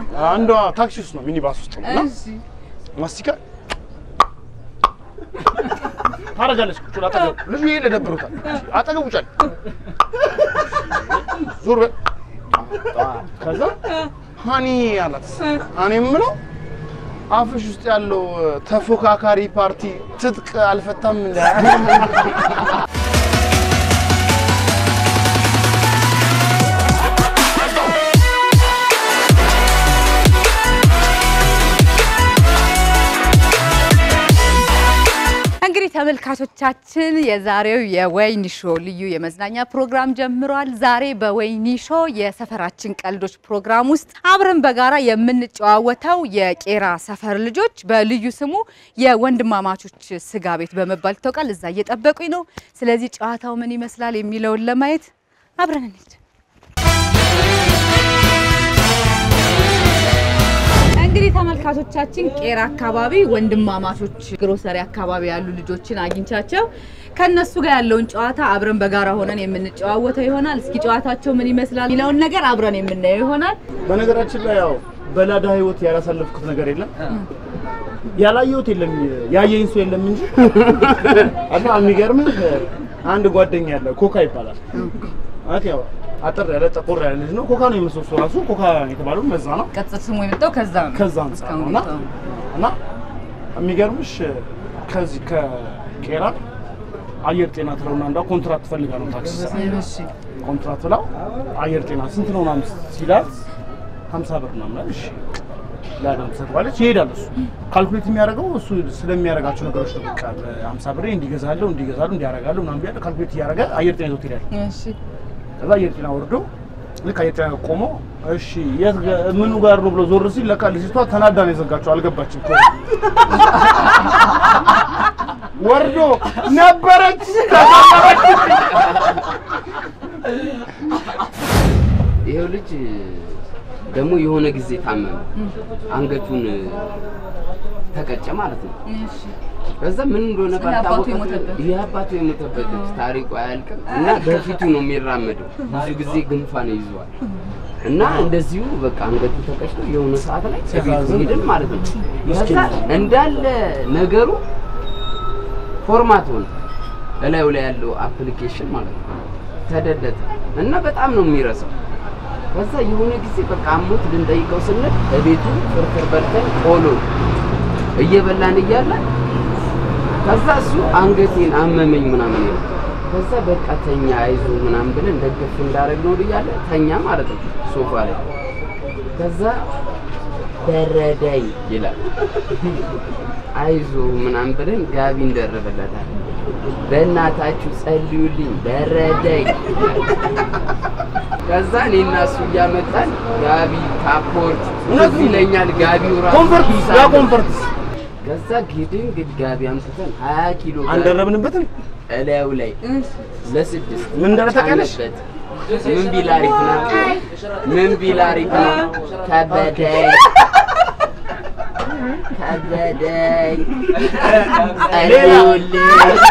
አንዷ ታክሲ ውስጥ ነው ሚኒባስ ውስጥ ነው እና እሺ ማስቲካ ታረጋለች። ቁጭ ብላ አጠገቡ ልጁ ይሄ ደብሮታል። አጠገቡ ጫል ዞር በል ከዛ ሀኒ አላት። እኔ የምለው አፍሽ ውስጥ ያለው ተፎካካሪ ፓርቲ ትጥቅ አልፈታም እንደ እንግዲህ ተመልካቾቻችን የዛሬው የወይኒ ሾ ልዩ የመዝናኛ ፕሮግራም ጀምሯል። ዛሬ በወይኒ ሾ የሰፈራችን ቀልዶች ፕሮግራም ውስጥ አብረን በጋራ የምንጨዋወተው የቄራ ሰፈር ልጆች በልዩ ስሙ የወንድማማቾች ስጋ ቤት በመባል ይታወቃል። እዛ እየጠበቁኝ ነው። ስለዚህ ጨዋታው ምን ይመስላል የሚለውን ለማየት አብረን እንሂድ። እንግዲህ ተመልካቾቻችን ቄራ አካባቢ ወንድማማቾች ግሮሰሪ አካባቢ ያሉ ልጆችን አግኝቻቸው ከነሱ ጋር ያለውን ጨዋታ አብረን በጋራ ሆነን የምንጨዋወተው ይሆናል። እስኪ ጨዋታቸው ምን ይመስላል የሚለውን ነገር አብረን የምናየው ይሆናል። በነገራችን ላይ ያው በላዳ ህይወት ያላሳለፍኩት ነገር የለም ያላየሁት የለም ያየኝ ሰው የለም እንጂ እና የሚገርምህ አንድ ጓደኛ ያለ ኮካ ይባላል ማለት ያው አጠር ያለ ጠቆር ያለ ልጅ ነው። ኮካ ነው የምሰሶ ራሱ ኮካ የተባለው መዛ ነው። ቅጽል ስሙ የመጣው ከዛ ነው። ከዛ አንጻር ነው እና እና የሚገርምሽ ከዚህ ከቄራ አየር ጤና ትለውና እንዳ ኮንትራት ትፈልጋ ነው ታክሲ ሰራ እሺ ኮንትራት ብላው አየር ጤና ስንት ነው ምናምን ሲላት ሀምሳ ብር ምናምን አለ። እሺ ለአደም ትሰጠዋለች። ይሄዳል እሱ ካልኩሌት የሚያደርገው እሱ ስለሚያደርጋቸው ነገሮች ነው። በቃ ሀምሳ ብር እንዲገዛለሁ እንዲገዛለሁ እንዲያደርጋለሁ ምናምን ቢያለ ካልኩሌት እያደረገ አየር ጤና ይዞት ይሄዳል። እሺ ከዛ አየር ጤና ወርዶ ልክ አየር ጤና ቆሞ እሺ የት ጋ- ምኑ ጋር ነው ብሎ ዞር ሲል ለካ ልጅቷ ተናዳ ነው የዘጋቸው። አልገባችም። ወርዶ ነበረች ተሰበረች። ይሄው ልጅ ደግሞ የሆነ ጊዜ ታመመ፣ አንገቱን ተቀጨ ማለት ነው። እሺ ከዛ ምን እንደሆነ ይሄ አባቱ ባልታወቀ የሞተበት? ይሄ አባቱ የሞተበት ልጅ ታሪኩ አያልቅም እና በፊቱ ነው የሚራመደው። ብዙ ጊዜ ጉንፋን ይዟል እና እንደዚሁ በቃ አንገቱ ተቀጭቶ የሆነ ሰዓት ላይ ከቤቱ ሄድን ማለት ነው። ከዛ እንዳለ ነገሩ ፎርማት ሆነ እላዩ ላይ ያለው አፕሊኬሽን ማለት ነው ተደለተ እና በጣም ነው የሚረሳው። ከዛ የሆነ ጊዜ በቃ አሞት ልንጠይቀው ስንል በቤቱ ፍርፍር በልተን ቆሎ እየበላን እያለ ከዛ እሱ አንገቴን አመመኝ ምናምን ይላል። ከዛ በቃ ተኛ አይዞ ምናምን ብለን ደገፍ እንዳደረግ ነው እያለ ተኛ ማለት ነው ሶፋ ላይ። ከዛ በረዳኝ ይላል። አይዞ ምናምን ብለን ጋቢ እንደረበለታል። በእናታችሁ ጸልዩልኝ በረዳኝ ከዛ እኔና እሱ እያመጣን ጋቢ ካፖርት ትዝ ይለኛል ጋቢው ራሱ ኮንፈርት ኪስ ያ አለው። ኮንፈርት ከዛ ግድን ግድ ጋቢ አምጥተን ሀያ ኪሎ ጋቢ አንደረብንበትም። እላዩ ላይ እሺ ለስድስት ምን እንዳለ ታውቂያለሽ? ጫንበት። ምን ቢል አሪፍ ነው? ምን ቢል አሪፍ ነው? ከበደኝ ከበደኝ ጸልዩልኝ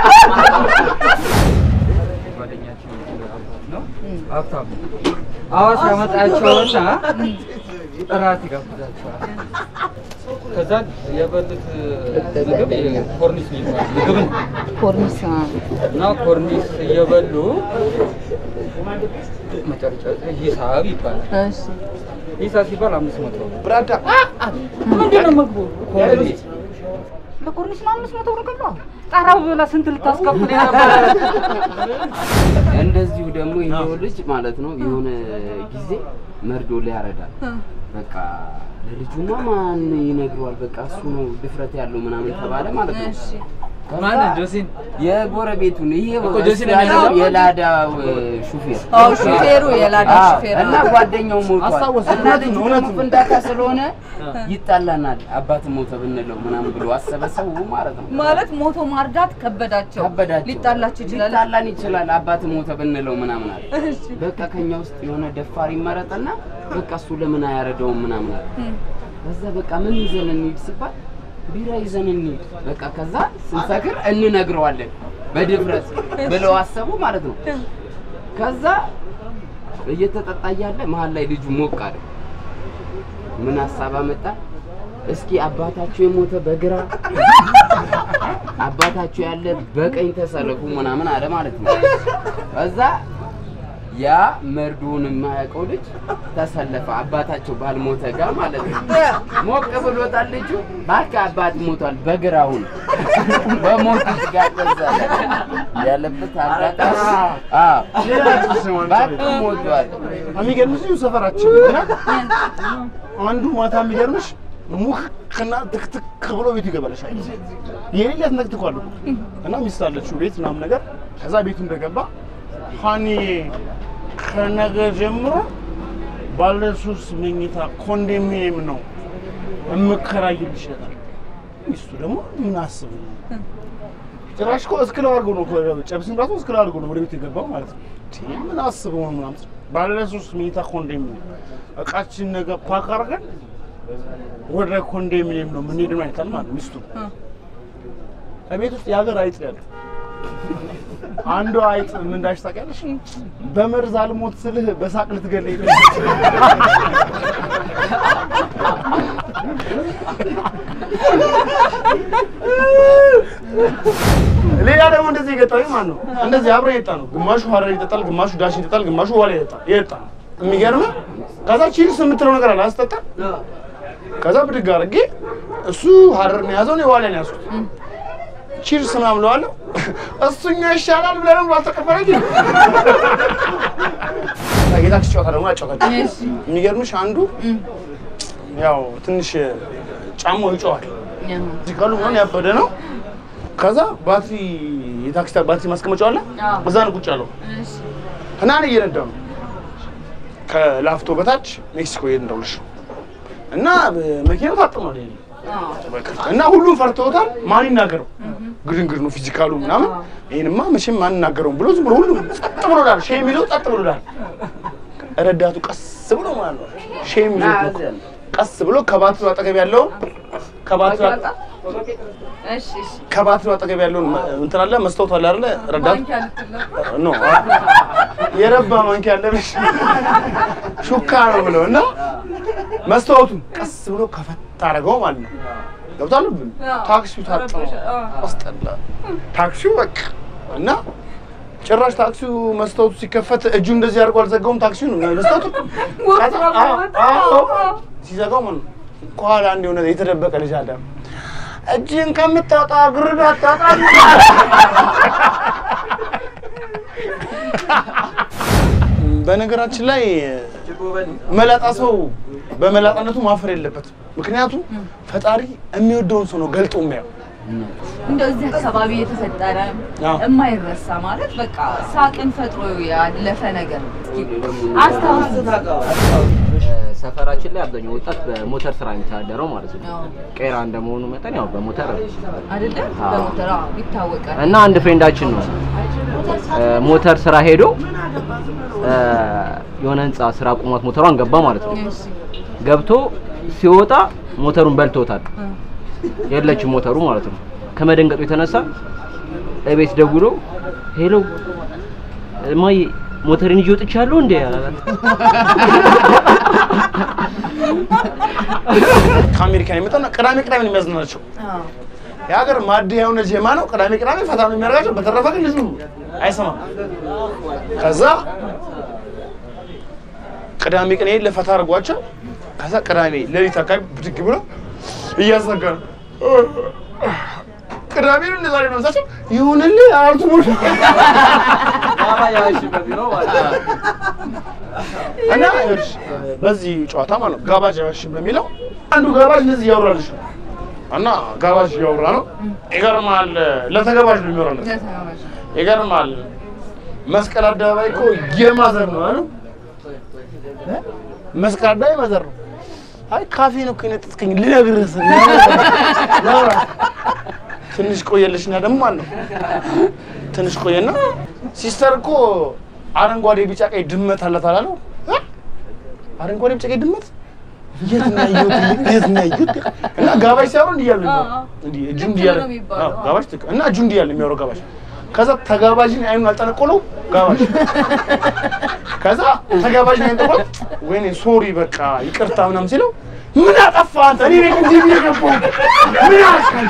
ሀብታሙ አዋሳ ያመጣቸውና እራት ይጋብዛቸዋል። ከዛ የበሉት ምግብ ኮርኒስ የሚባል ምግብ ነው ኮርኒስ እና ኮርኒስ እየበሉ መጨረሻ ላይ ሂሳብ ይባላል። እሺ ሂሳብ ሲባል አምስት መቶ ነው። ብራዳ ምንድን ነው ምግቡ? ኮርኒስ ለኮርኒስ ነው አምስት መቶ ብር ገባ። ጣራው ብላ ስንት ልታስከፍል የነበረ እንደዚሁ ደግሞ ይሄው ልጅ ማለት ነው የሆነ ጊዜ መርዶ ሊያረዳል። በቃ ለልጁማ ማን ይነግረዋል? በቃ እሱ ነው ድፍረት ያለው ምናምን ተባለ ማለት ነው። እሺ ማንን ጆሲን የጎረቤቱን ይሄ እኮ ጆሲን ያለው የሚለው የላዳው ሹፌር አዎ ሹፌሩ የላዳ አዎ፣ ሹፌር እና ጓደኛው ሞቷል አስታወስኩ። እና እውነቱን ልጁ ነው፣ ደግሞ እውነቱን ነው። ፍንዳታ ስለሆነ ይጣላናል። አባት ሞተ ብንለው ምናምን ብሎ አሰበ ሰው ማለት ነው። ማለት ሞቶ ማርዳት ከበዳቸው ከበዳቸው ሊጣላቸው ይችላል። ሊጣላን ይችላል። አባት ሞተ ብንለው ምናምን አለ። በቃ ከኛ ውስጥ የሆነ ደፋር ይመረጥና በቃ እሱ ለምን አያረደውም ምናምን አለ። ከዛ በቃ ምን ይዘን እንሂድ ሲባል ቢራ ይዘን እንሂድ በቃ ከዛ ስንሰክር እንነግረዋለን በድፍረት ብለው አሰቡ ማለት ነው። ከዛ እየተጠጣ እያለ መሀል ላይ ልጁ ሞቅ አለ። ምን ሀሳብ አመጣ? እስኪ አባታችሁ የሞተ በግራ አባታችሁ ያለ በቀኝ ተሰለፉ ምናምን አለ ማለት ነው። ከዛ ያ መርዶውን የማያውቀው ልጅ ተሰለፈ አባታቸው ባልሞተ ጋር ማለት ነው። ሞቅ ብሎታል ልጁ። እባክህ አባት ሞቷል በግራውን በሞቱት ጋር ተሰለፈ ያለበት አጋጣሚ አዎ፣ እባክህ ሞቷል። የሚገርምሽ እዚሁ ሰፈራችን እና አንዱ ማታ የሚገርምሽ ሙክክና ትክትክ ብሎ ቤቱ ይገባልሻል። የሌለ ያስነክትኳል እና ሚስት አለችው ቤት ምናምን ነገር። ከዛ ቤቱ እንደገባ ሀኒ ከነገ ጀምሮ ባለ ሶስት መኝታ ኮንዶሚኒየም ነው የምከራይልሽ ይላል። ሚስቱ ደግሞ ምን አስብ ጭራሽ እኮ እስክለው አድርጎ ነው እኮ ጨብስም ራሱ እስክለው አድርጎ ነው ወደ ቤት የገባው ማለት ነው። እንዴ ምን አስበው ነው ምናምን ባለ ሶስት መኝታ ኮንዶሚኒየም እቃችን ነገ ፓክ አድርገን ወደ ኮንዶሚኒየም ነው የምንሄድ ነው አይታል ማለት ነው ሚስቱ ከቤት ውስጥ የሀገር አይጥ ያለ አንዷ አይጥ ምን እንዳልሽ ታውቂያለሽ? በመርዝ አልሞት ስልህ በሳቅ ልትገለኝ ነው። ሌላ ደግሞ እንደዚህ የገጠመኝ ማለት ነው። እንደዚህ አብረን የጠጣ ነው። ግማሹ ሀረር ይጠጣል፣ ግማሹ ዳሽ ይጠጣል፣ ግማሹ ዋላ ይጠጣል። የጠጣ ነው የሚገርምህ። ከዛ ቺርስ የምትለው ነገር አለ አስጠጣ። ከዛ ብድግ አድርጌ እሱ ሀረር ነው የያዘው፣ እኔ ዋላ ነው ያዝኩት። ቺርስ ምናምን እለዋለሁ። እሱኛው ይሻላል ብለህ ነው ባልተቀበለኝ። የታክሲ ጨዋታ ደግሞ ያጫወታል። የሚገርምሽ አንዱ ያው ትንሽ ጫማው ይጮዋል። እዚህ ካሉ ምናምን ያበደ ነው። ከዛ ባትሪ የታክሲ ባትሪ ማስቀመጫው አለ እዛ ነው ቁጭ ያለው እና እኔ እየነዳሁ ነው ከላፍቶ በታች ሜክሲኮ እየነዳሁልሽ እና መኪናው ታጥሟል ይሄ እና ሁሉም ፈርተውታል። ማን ይናገረው? ግድንግድ ነው ፊዚካሉ ምናምን። ይሄንማ መቼም ማን ይናገረውም ብሎ ዝም ብሎ ሁሉም ጸጥ ብሎ ዳል። ሼም ይዞ ጸጥ ብሎ ዳል። ረዳቱ ቀስ ብሎ ማለት ነው ሼም ይዞ ቀስ ብሎ ከባትሪው አጠገብ ያለውን ከባትሪው አጠ- ከባትሪው አጠገብ ያለውን እንትን አለ መስታወት አለ አይደለ? ረዳቱ ኖ የረባ ማንኪያ አለ ብለሽ ሹካ ነው ብለው እና መስታወቱን ቀስ ብሎ ከፈት አደረገው ማለት ነው። ገብቷል። ታክሲው ታጥሞ አስጠላ። ታክሲው በቃ እና ጭራሽ ታክሲው መስታወቱ ሲከፈት እጁ እንደዚህ አድርጎ አልዘጋውም። ታክሲውን መስታወቱ ከዛ- አዎ፣ አዎ፣ ሲዘጋው ማለት ነው ከኋላ አንድ የሆነ የተደበቀ ልጅ አለ። እጅን ከምታወጣ ግርድ አታጣ በነገራችን ላይ መላጣ ሰው በመላጣነቱ ማፈር የለበትም። ምክንያቱም ፈጣሪ የሚወደውን ሰው ነው ገልጦ የሚያየው። እንደዚህ አካባቢ የተፈጠረ አዎ። የማይረሳ ማለት በቃ ሳቅን ፈጥሮ ያለፈ ነገር አስታውስ። ሰፈራችን ላይ አብዛኛው ወጣት በሞተር ስራ የሚተዳደረው ማለት ነው። አዎ። ቄራ እንደመሆኑ መጠን ያው በሞተር አይደለ? አዎ። በሞተር አዎ፣ ይታወቃል። እና አንድ ፍሬንዳችን ነው እ፣ ሞተር ስራ ሄዶ እ፣ የሆነ ህንፃ ስራ ቁሟት ሞተሯን ገባ ማለት ነው። እሺ። ገብቶ ሲወጣ ሞተሩን በልቶታል። የለችም ሞተሩ ማለት ነው። ከመደንገጡ የተነሳ እቤት ደውሎ ሄሎ እማዬ ሞተርን ይዤ ወጥቻለሁ እንዴ አላት። ከአሜሪካን የመጣና ቅዳሜ ቅዳሜ ነው የሚያዝናናቸው። አዎ። የሀገር ማድ የሆነ ጀማ ነው። ቅዳሜ ቅዳሜ ፈታ ነው የሚያደርጋቸው። በተረፈ ግን ልጁ አይሰማም። ከዛ ቅዳሜ ቀን ይሄን ለፈታ አድርጓቸው። ከዛ ቅዳሜ ሌሊት አካባቢ ብድግ ብሎ እያዘጋ ነው። ቅዳሜ ነው እንደዛ ነው ሳቸው ይሁንልህ አርቱ ሙሉ እና ይኸውልሽ በዚህ ጨዋታ ማለት ነው ጋባዥ ያባሽ በሚለው አንዱ ጋባዥ እንደዚህ እያወራልሽ ነው እና ጋባዥ እያወራ ነው። ይገርማል። ለተጋባዥ ነው የሚወራለት። ይገርማል። መስቀል አደባባይ እኮ የማዘር ነው አይደል? እ? መስቀል አደባባይ ማዘር ነው። አይ ካፌ ነው እኮ የነጠጥከኝ ልነግርህ ስል ላውራ። ትንሽ ቆየልሽና ደግሞ ማለት ነው ትንሽ ቆየና ሲስተር እኮ አረንጓዴ፣ ቢጫ፣ ቀይ ድመት አላት አላለው? እ? አረንጓዴ፣ ቢጫ፣ ቀይ ድመት የት ነው ያየሁት? የት ነው ያየሁት? እና ጋባዥ ሲያወሩ እንዲህ እያሉ ነው እንዲህ እጁ እንዲህ እያለ ነው የሚባለው። አዎ፣ ጋባዥ ትክ- እና እጁ እንዲህ እያለ የሚያወራው ጋባዥ ከዛ ተጋባዥን አይኑን አልጠነቆለው ጋባዥ ከዛ ተጋባዥን አይን ጠቆለው ወይኔ ሶሪ በቃ ይቅርታ ምናምን ሲለው ምን አጠፋ አንተ? እኔ ነኝ እንዲህ ብዬ ገባሁት። ምን አስካል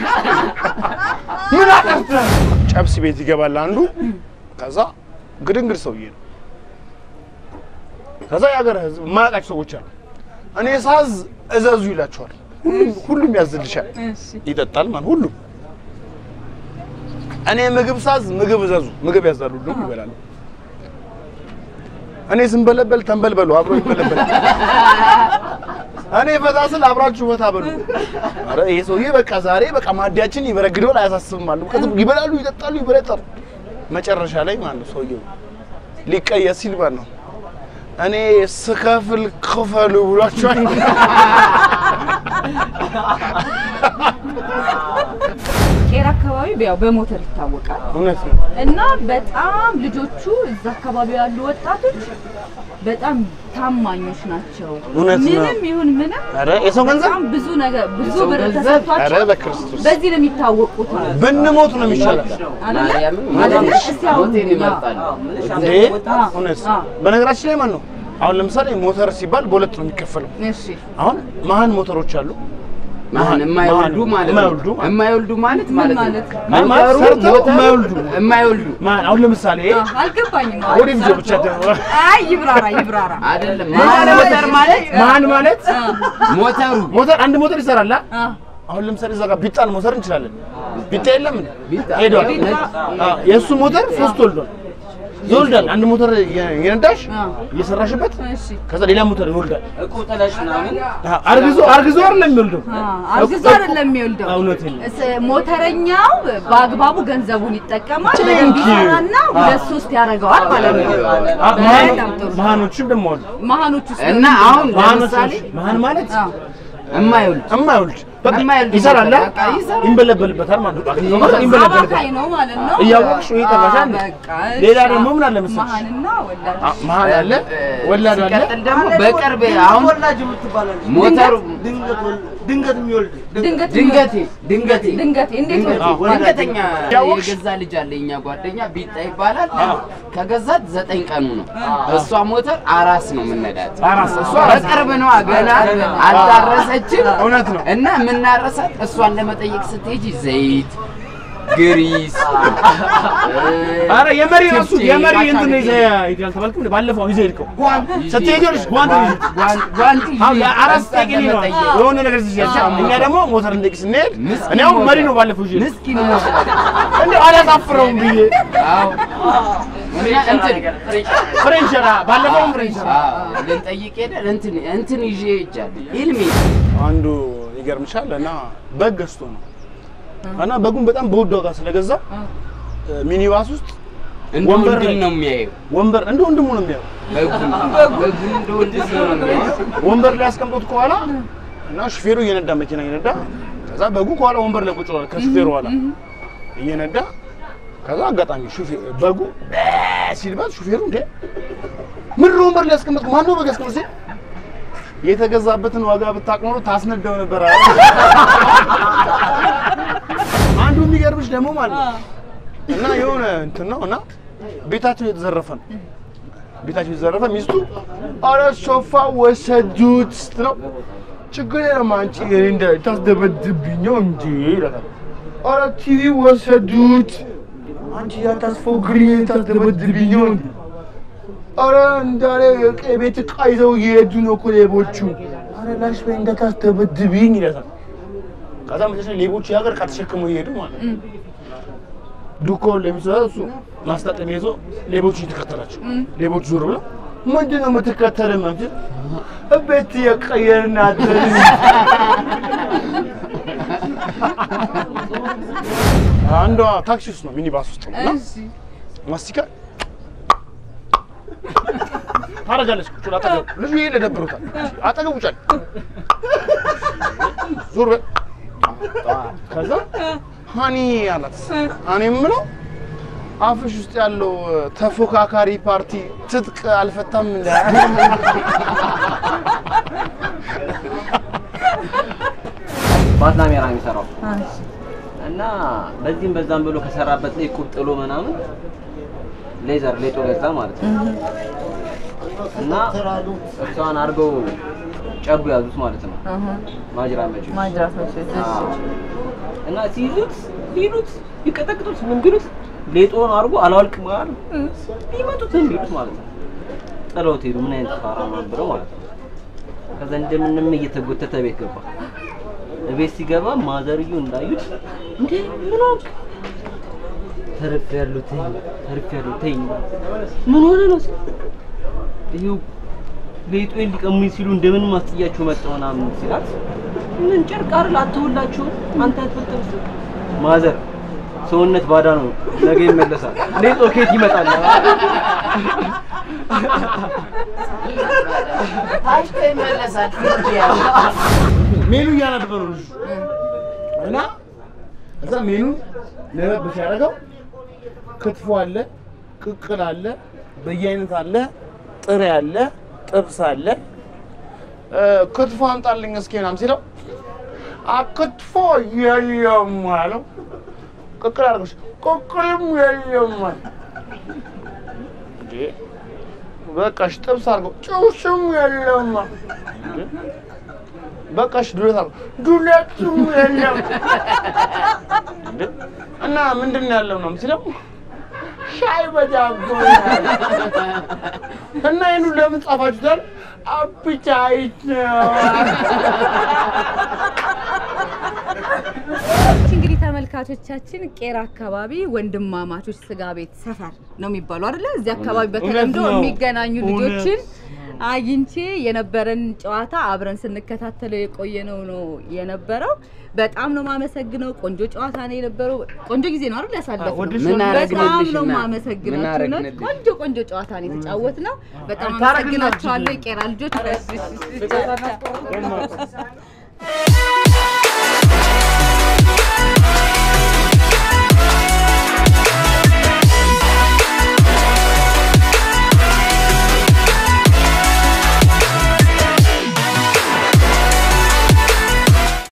ምን አጠፍተህ? ጨብስ ቤት ይገባል አንዱ። ከዛ ግድንግድ ሰውዬ ነው። ከዛ የሀገር ህዝብ የማያውቃቸው ሰዎች አሉ። እኔ ሳዝ እዘዙ ይላቸዋል። ሁሉም ሁሉም ያዝልሻል፣ ይጠጣል ማለት ሁሉም። እኔ ምግብ ሳዝ ምግብ እዘዙ፣ ምግብ ያዛሉ፣ ሁሉም ይበላሉ። እኔ ስንበለበል ተንበልበሉ፣ አብሮ ይበለበል። እኔ ፈታ ስል አብራችሁ ፈታ በሉ። ኧረ ይሄ ሰውዬ በቃ ዛሬ በቃ ማዲያችን ይበረግደዋል፣ አያሳስብም አሉ። ከዛ ይበላሉ፣ ይጠጣሉ፣ ይበለጣሉ። መጨረሻ ላይ ማለት ነው ሰውዬው ሊቀየስ ሲል ማለት ነው እኔ ስከፍል ክፈሉ ብሏቸዋል። ቄራ አካባቢ ያው በሞተር ይታወቃል እውነት ነው። እና በጣም ልጆቹ እዛ አካባቢ ያሉ ወጣቶች በጣም ታማኞች ናቸው። እውነት ነው። ምንም ይሁን ምንም ኧረ የሰው ገንዘብ በጣም ብዙ ነገር ብዙ የሰው ብር ገንዘብ? ኧረ ተሰጥቷቸው በክርስቶስ በዚህ ነው የሚታወቁት አሉ። ብንሞት ነው የሚሻለው። ማርያምን አይደለ? ማለት እስቲ አሁን ሞቴን ያ- ይመርጣል። እንዴ እውነት አ። በነገራችን ላይ ማን ነው አሁን ለምሳሌ ሞተር ሲባል በሁለት ነው የሚከፈለው። እሺ አሁን መሀን ሞተሮች አሉ። ማን የማይወልዱ ማለት ነው። የማይወልዱ ማለት ነው። የማይወልዱ ማለት ምን ማለት ማለት? ነው። ማለት ሞተሩ ሰርተው ሞተሩ የማይወልዱ የማይወልዱ ማን አሁን ለምሳሌ አ፣ አልገባኝም። ወደ ልጆ ብቻ ደግሞ አይ ይብራራ ይብራራ። አይደለም። ማን ሞተር ማለት መሀን ማለት ሞተሩ ሞተር አንድ ሞተር ይሰራል። አ? አ፣ አሁን ለምሳሌ እዛ ጋር ቢጣን ሞተር እንችላለን። ቢጣ የለም እንዴ? ቢጣ። ሄዷል። ቢጣ። አ፣ የእሱ ሞተር ሶስት ወልዷል። ይወልዳል። አንድ ሞተር የ- የነዳሽ አ። እየሰራሽበት እሺ ከዛ ሌላ ሞተር ይወልዳል። እቁብ ጥለሽ ምናምን አ፣ አርግዞ አርግዞ አይደለም የሚወልደው አ፣ አርግዞ አይደለም የሚወልደው። እውነቴን ነው። እስ- ሞተረኛው በአግባቡ ገንዘቡን ይጠቀማል። Thank በደንብ you. ይሰራና ሁለት ሶስት ያደርገዋል ማለት ነው። አ፣ መሀን- በጣም ጥሩ። መሀኖችም ደግሞ አሉ። መሀኖች ውስጥ እና አሁን መሀኖች ለምሳሌ መሀን ማለት አ፣ የማይወልድ እማይወልድ በቃ የማይወልድ ይሰራል፣ አ? በቃ ይሰራል። ይንበለበልበታል ማለት ነው። ይንበለበልበታል። አማካይ ነው ማለት ነው። እያወቅሽ ወይ ተባሻል። አ፣ በቃ እሺ። ሌላ ደግሞ ምን አለ መሰለሽ? መሀንና ወላድ አ፣ መሀን አለ፣ ወላድ አለ። ሲቀጥል ደግሞ በቅርብ አሁን ሞተሩ ድንገት የሚወልድ ድንገት ድንገቴ ድንገቴ ድንገቴ እንዴት ድንገቴ ወልድ? ድንገተኛ ያወቅሽ? የገዛ ልጅ አለ የኛ ጓደኛ ቢጣ ይባላል። ከገዛት ዘጠኝ ቀኑ ነው። እሷ ሞተር አራስ ነው የምነዳት። አራስ እሷ በቅርብ ነው ገና አልታረሰችም። እውነት ነው። እና የምናረሳት እሷን ለመጠየቅ ስትሄጂ ዘይት ግሪስ አረ የመሪ ራሱ ችፕስ፣ የመሪ ካቻ እንትን ቤት ይዘህ ሄደሃል ተባልኩም እንዴ? ባለፈው ይዘህ ሄድከው ስትሄጂ ይኸውልሽ ጓንት ነው ይዘህ ጓንት ጓንት ይዤ አሁን የአራስ እሷን ጠቅኒ ነው ለመጠየቅ የሆነ ነገር ሲያቻ እኛ ደግሞ ሞተር እንጠይቅ ስንሄድ ምስኪን እኔ አሁን መሪ ሞተር። ነው ባለፈው ይዤ ምስኪን ሞተር እንዴ አላሳፍረውም ብዬ አዎ እኛ እንትን ፍሬንቸራ ባለፈው ፍሬንቸራ አዎ ልንጠይቅ ሄደን እንትን እንትን ይዤ ሄጃለሁ ኢልሚ አንዱ ይገርምሻል እና በግ ገዝቶ ነው እና በጉን በጣም በውድ ዋጋ ስለገዛ ሚኒባስ ውስጥ እንደ ወንበር ወንድም ላይ- ነው የሚያየው ወንበር እንደ ወንድሙ ነው የሚያው በጉን በጉን እንደ ወንድም ነው የሚያየው ወንበር ላይ ያስቀምጦት ከኋላ እና ሹፌሩ እየነዳ መኪና እየነዳ ከዛ በጉ ከኋላ ወንበር ላይ ቁጭ ብሏል ከሹፌሩ ኋላ እየነዳ ከዛ አጋጣሚ ሹፌ- በጉ ሲልባት ሹፌሩ እንደ ምን ነው ወንበር ላይ ያስቀመጥኩ ማን ነው በግ ያስቀመጥ ሲል የተገዛበትን ዋጋ ብታውቅ ኖሮ ታስነዳው ነበር አለ። አንዱ የሚገርምሽ ደግሞ ማለት ነው እና የሆነ እንትን ነው እና ቤታቸው የተዘረፈ ነው ቤታቸው የተዘረፈ ሚስቱ አረ ሶፋ ወሰዱት ስትለው ችግር የለም አንቺ እኔ እንደ ታስደበድብኝ ነው እንጂ ይላታል። አረ ቲቪ ወሰዱት አንቺ ያታስፎግሪኝ ታስደበድብኝ ነው እንጂ አረ እንዳለ የቤት ዕቃ ይዘው እየሄዱ ነው እኮ ሌቦቹ። አረ ላሽ በይ እንዳታስደበድብኝ ይላታል። ከዛ መጨረሻ ሌቦቹ የሀገር ዕቃ ተሸክመው እየሄዱ ማለት ነው። ዱካውን ለሚሰራ እሱ ማስታጠሚያ ይዞ ሌቦቹ እየተከተላቸው ሌቦቹ ዞር ብለው ምንድን ነው የምትከተልን? ማለት ቤት የቀየርን አደርን። አንዷ ታክሲ ውስጥ ነው ሚኒባስ ውስጥ ነው እና ማስቲካ ታረጋለች። ቁጭ ብላ አጠገቡ ልጁ ይሄ ለደብሮታል። አጠገቡ ጫል ዞር በል ከዛ ሀኒ አላት። እኔ የምለው አፍሽ ውስጥ ያለው ተፎካካሪ ፓርቲ ትጥቅ አልፈታም እንደ ባትላሜራ የሚሰራው እና በዚህም በዛም ብሎ ከሰራበት ላይ ቁብ ጥሎ ምናምን ሌዘር ሌጦ ገዛ ማለት ነው። እና እሷን አድርገው ጨቡ ያዙት ማለት ነው። እህ ማጅራ መጪ ማጅራት መቼት እሺ እና ሲይዙት ቢሉት ቢቀጠቅጡት ምን ቢሉት ሌጦን አድርጎ አላወልቅም አሉ ቢመጡት ምን ቢሉት ማለት ነው። ጥለውት ሄዱ። ምን አይነት ፋራ ነው ብለው ማለት ነው። ከዛ እንደምንም እየተጎተተ ቤት ገባ። ቤት ሲገባ ማዘርዩ እንዳዩት እንዴ ምን ሆንክ? ተርፍ ያለው ተይኝ፣ ተርፍ ያለው ተይኝ። ምን ሆነ ነው ሲል ይኸው ሌጦን ሊቀሙኝ ሲሉ እንደምንም አስጥያቸው መጣሁ ምናምን ሲላት ምን ጨርቅ አይደል አትውላችሁም አንተ አትፈልጥም ስትል ማዘር ሰውነት ባዳ ነው ነገ ይመለሳል ሌጦ ከየት ይመጣል ታሽቶ ይመለሳል። ሜኑ እያነበበ ነው ልጁ እና እዛ ሜኑ ነበብ ሲያደርገው ክትፎ አለ፣ ቅቅል አለ፣ በየአይነት አለ፣ ጥሬ አለ፣ ጥብስ አለ። እ፣ ክትፎ አምጣልኝ እስኪ ምናምን ሲለው አ ክትፎ የለም አለው። ቅቅል አድርገሽ ቅቅልም የለም አለ። እንዴ በቃሽ ጥብስ አድርገው ጭውስም የለም አለ። እንዴ በቃሽ ዱለት አድርገው ዱለትም የለም እንዴ እና ምንድን ነው ያለው ነው ሲለው ሻይ በዳቦ እና ይህኑ ለምን ጻፋችሁታል? አፕታይት ነው። እሺ እንግዲህ ተመልካቾቻችን ቄራ አካባቢ ወንድማማቾች ስጋ ቤት ሰፈር ነው የሚባለው አይደለ? እዚህ አካባቢ በተለምዶ እውነት ነው። የሚገናኙ እውነት። ልጆችን አግኝቼ የነበረን ጨዋታ አብረን ስንከታተለው የቆየነው ነው የነበረው። በጣም ነው ማመሰግነው። ቆንጆ ጨዋታ ነው የነበረው። ቆንጆ ጊዜ ነው አይደል ያሳለፍነው? ወድሽ ምን በጣም አረግንልሽ ነው እና? ማመሰግናችሁ። ምን እውነት አረግንልሽ? ቆንጆ ቆንጆ ጨዋታ ነው የተጫወትነው። በጣም ታረግላችሁ። አመሰግናችኋለሁ የቄራ ልጆች።